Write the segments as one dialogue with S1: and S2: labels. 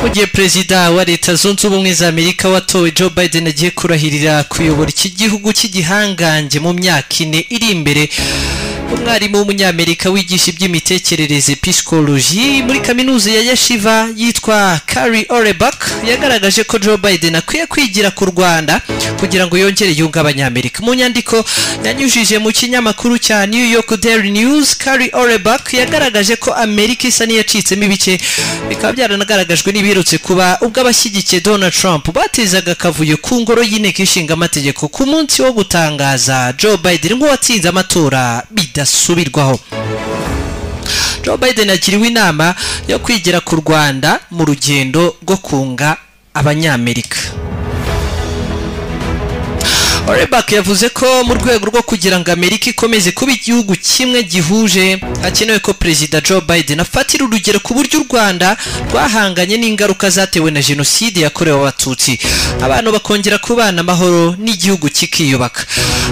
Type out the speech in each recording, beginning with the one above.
S1: mu gihe perezida wa leta zunze ubumwe za amerika watowe joe biden agiye kurahirira kuyobora iki gihugu cy'igihangange mu myaka ine iri imbere umwarimu w'umunyamerika wigisha iby'imitekerereze pisikoloji muri kaminuza ya yashiva yitwa kari orebak yagaragaje ko joe biden akwiye kwigira ku rwanda kugira ngo yongere yunge abanyamerika mu nyandiko yanyujije mu kinyamakuru cya new york daily news kari orebak yagaragaje ko amerika isa n'iyacitsemo ibice bikaba byaranagaragajwe n'ibiherutse kuba ubwo abashyigikiye donald trump batezaga akavuyo ku ngoro y'inteko ishinga amategeko ku munsi wo gutangaza joe biden nk'uwatsinze amatora bidasubirwaho joe biden agiriwe inama yo kwigira ku rwanda mu rugendo rwo kunga abanyamerika orebak yavuze ko mu rwego rwo kugira ngo amerika ikomeze kuba igihugu kimwe gihuje hakenewe ko perezida joe biden afatira urugero ku buryo u rwanda rwahanganye n'ingaruka zatewe na jenoside yakorewe abatutsi abantu bakongera kubana amahoro n'igihugu kikiyubaka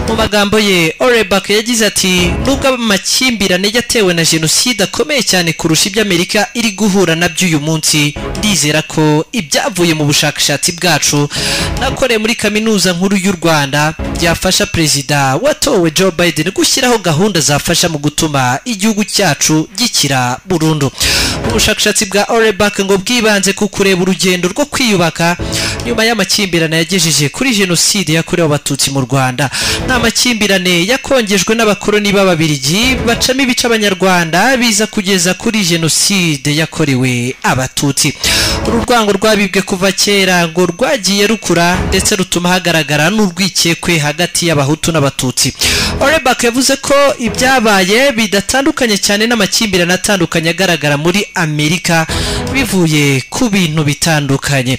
S1: mu magambo ye orebak yagize ati nubwo amakimbirane yatewe na jenoside akomeye cyane kurusha ibyo amerika iri guhura nabyo uyu munsi ndizera ko ibyavuye mu bushakashatsi bwacu nakoreye muri kaminuza nkuru y'u rwanda byafasha perezida watowe joe biden gushyiraho gahunda zafasha mu gutuma igihugu cyacu gikira burundu ubushakashatsi bwa orebak ngo bwibanze ku kureba urugendo rwo kwiyubaka nyuma y'amakimbirane yagejeje kuri jenoside yakorewe abatutsi mu rwanda nta makimbirane yakongejwe n'abakoloni b'ababirigi bacamo ibice abanyarwanda biza kugeza kuri jenoside yakorewe abatutsi uru rwango rwabibwe kuva kera ngo rwagiye rukura ndetse rutuma hagaragara n'urwikekwe kwe hagati y'abahutu n'abatutsi orebak yavuze ko ibyabaye bidatandukanye cyane n'amakimbirane atandukanye agaragara muri amerika bivuye ku bintu bitandukanye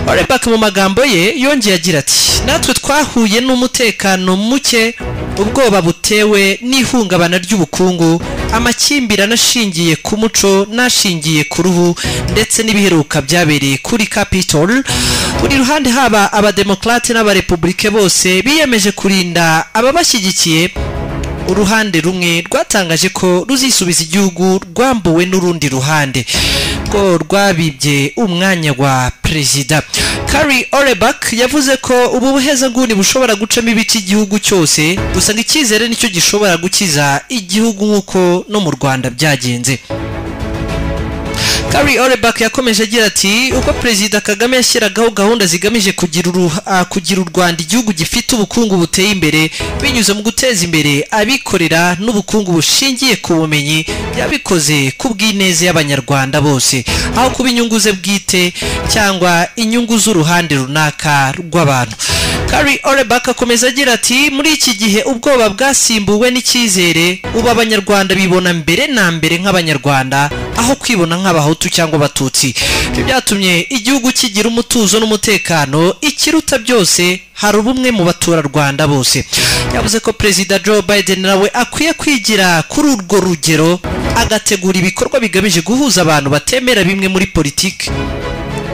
S1: orebak mu magambo ye yongeye agira ati natwe twahuye n'umutekano muke ubwoba butewe n'ihungabana ry'ubukungu amakimbirane ashingiye ku muco n'ashingiye ku ruhu ndetse n'ibiheruka byabereye kuri capitol buri ruhande haba abademokarate n'abarepubulike bose biyemeje kurinda ababashyigikiye uruhande rumwe rwatangaje ko ruzisubiza igihugu rwambuwe n'urundi ruhande rwo rwabibye umwanya wa perezida kari orebak yavuze ko ubu buhezanguni bushobora gucamo ibice igihugu cyose gusa ngo icyizere nicyo gishobora gukiza igihugu nk'uko no mu rwanda byagenze kari orebak yakomeje agira ati uko perezida kagame yashyiragaho gahunda zigamije kugira uh, kugira u rwanda igihugu gifite ubukungu buteye imbere binyuze mu guteza imbere abikorera n'ubukungu bushingiye ku bumenyi yabikoze ku bw'ineza y'abanyarwanda bose aho kuba inyungu ze bwite cyangwa inyungu z'uruhande runaka rw'abantu kari orebak akomeza agira ati muri iki gihe ubwoba bwasimbuwe n'icyizere ubu abanyarwanda bibona mbere na mbere nk'abanyarwanda aho kwibona nk'abahutu abahutu cyangwa abatutsi ibyo byatumye igihugu kigira umutuzo n'umutekano ikiruta byose hari ubumwe mu baturarwanda bose yavuze ko perezida joe biden nawe akwiye kwigira kuri urwo rugero agategura ibikorwa bigamije guhuza abantu batemera bimwe muri politiki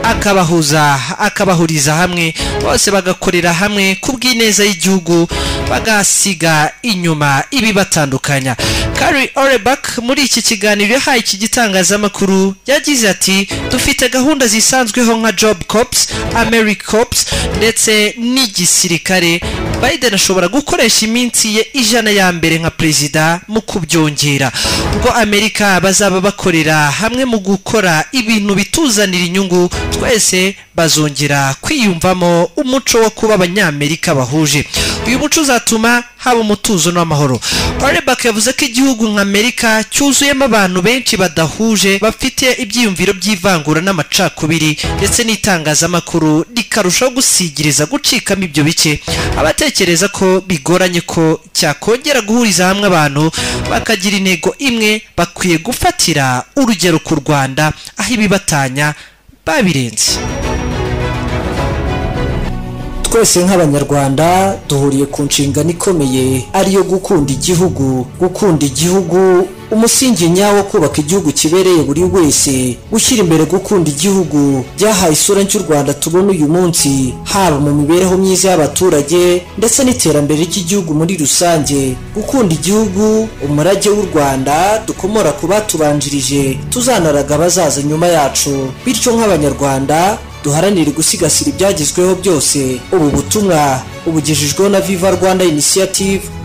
S1: akabahuza akabahuriza hamwe bose bagakorera hamwe ku bw'ineza y'igihugu bagasiga inyuma ibibatandukanya kari orebak muri iki kiganiro yahaye iki gitangazamakuru yagize ati dufite gahunda zisanzweho nka job cops america cops ndetse n'igisirikare biden ashobora gukoresha iminsi ye ijana ya mbere nka perezida mu kubyongera ubwo amerika bazaba bakorera hamwe mu gukora ibintu bituzanira inyungu twese bazongera kwiyumvamo umuco wo kuba abanyamerika bahuje uyu muco uzatuma haba umutuzo n'amahoro orebak yavuze ko igihugu nka amerika cyuzuyemo abantu benshi badahuje bafite ibyiyumviro by'ivangura n'amacakubiri ndetse n'itangazamakuru rikarushaho gusigiriza gucikamo ibyo bice abatekereza ko bigoranye ko cyakongera guhuriza hamwe abantu bakagira intego imwe bakwiye gufatira urugero ku rwanda aho ibibatanya babirenze twese nk'abanyarwanda duhuriye ku nshingano ikomeye ariyo gukunda igihugu gukunda igihugu umusingi nyawo kubaka igihugu kibereye buri wese gushyira imbere gukunda igihugu byahaye isura y'u rwanda tubona uyu munsi haba mu mibereho myiza y'abaturage ndetse n'iterambere ry'igihugu muri rusange gukunda igihugu umurage w'u rwanda dukomora ku batubanjirije tuzanaraga abazaza nyuma yacu bityo nk'abanyarwanda duharanire gusigasira ibyagezweho byose ubu butumwa ubugejejweho na viva rwanda inisiyative